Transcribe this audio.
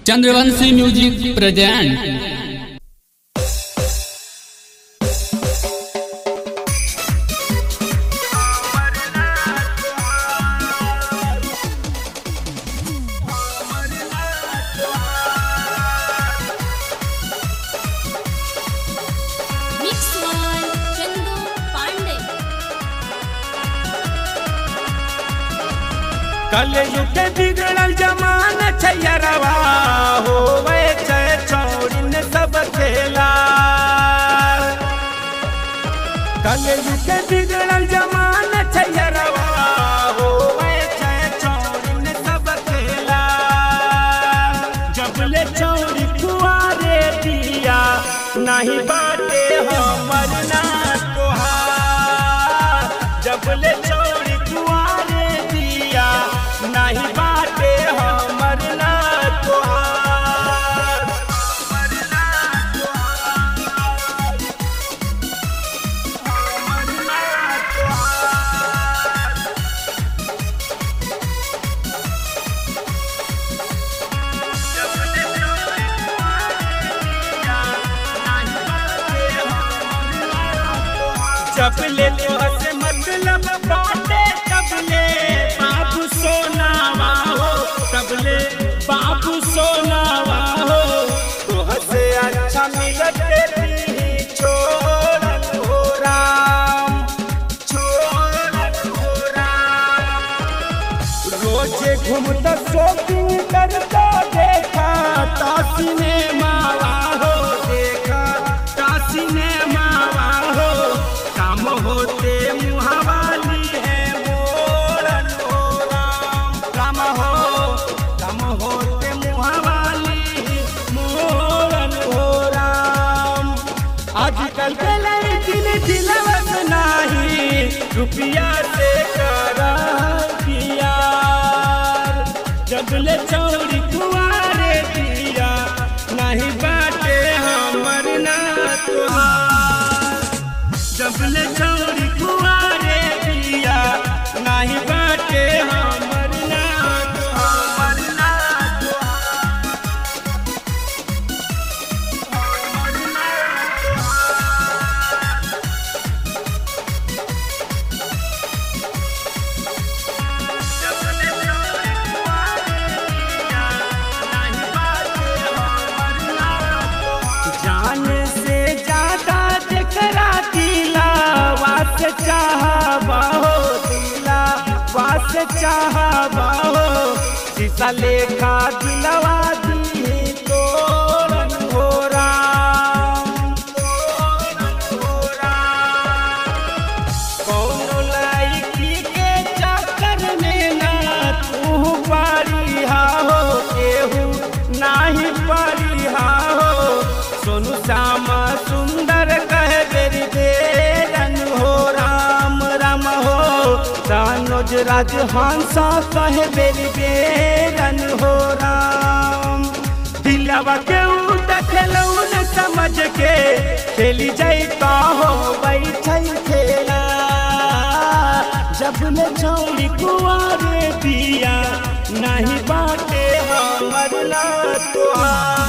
Chandravanshi music present mix one Chandu Pandey कलयुग बिगड़ल जमान छैरवा होवे छै छौड़िन सब खेला कलयुग बिगड़ल जमान छैरवा होवे छै छौड़िन सब खेला जबले चौड़ी कुआरे दिया नहीं बाटे हमर ना तोहार जबले चौड़ी कुआरे दिया नहीं बाटे हमर ना तोहार हमर ना तोहार जब ले तो से मतलब बाटे तब ले बाबू सोनावा हो तब ले बाबू सोनावा हो तो हसे अच्छा मिलत तेरी छोड़न हो राम छोड़न हो राम रोजे घूमता शॉपिंग करता देखा ता सिनेमा हो देखा ता सिनेमा हो काम होते मुहावाली है मोरन हो राम काम हो काम होते मुहावाली मोरन हो राम आजकल के लड़किन दिलवत नाही रुपया से करा प्यार जबले चौड़ी कुआरे दिया नहीं बाटे हमर ना तुहार जबले चौड़ी कुआरे दिया नहीं बाटे हमर ना तुहार ना तुहार हमर ना तुहार जान से ज्यादा जकरा दिला वास चाहबा हो दिला वास चाहबा हो शीशा लेखा दिलवा दी तोरन हो राम तोरन हो राम कौनो लड़की के चक्कर में ना तू पारी हा हो केहू नाही पारी हा हो सोनू श्यामा सुंदर कह बेरी बेरन हो राम राम हो तानोज राज हंसा कह बेरी बेरन हो राम दिलवा के देखलौ न समझ के खेली जाता हो बैठै खेला जब ले छौड़ी कुआरे दिया नहीं बाटे हमर ला तोहार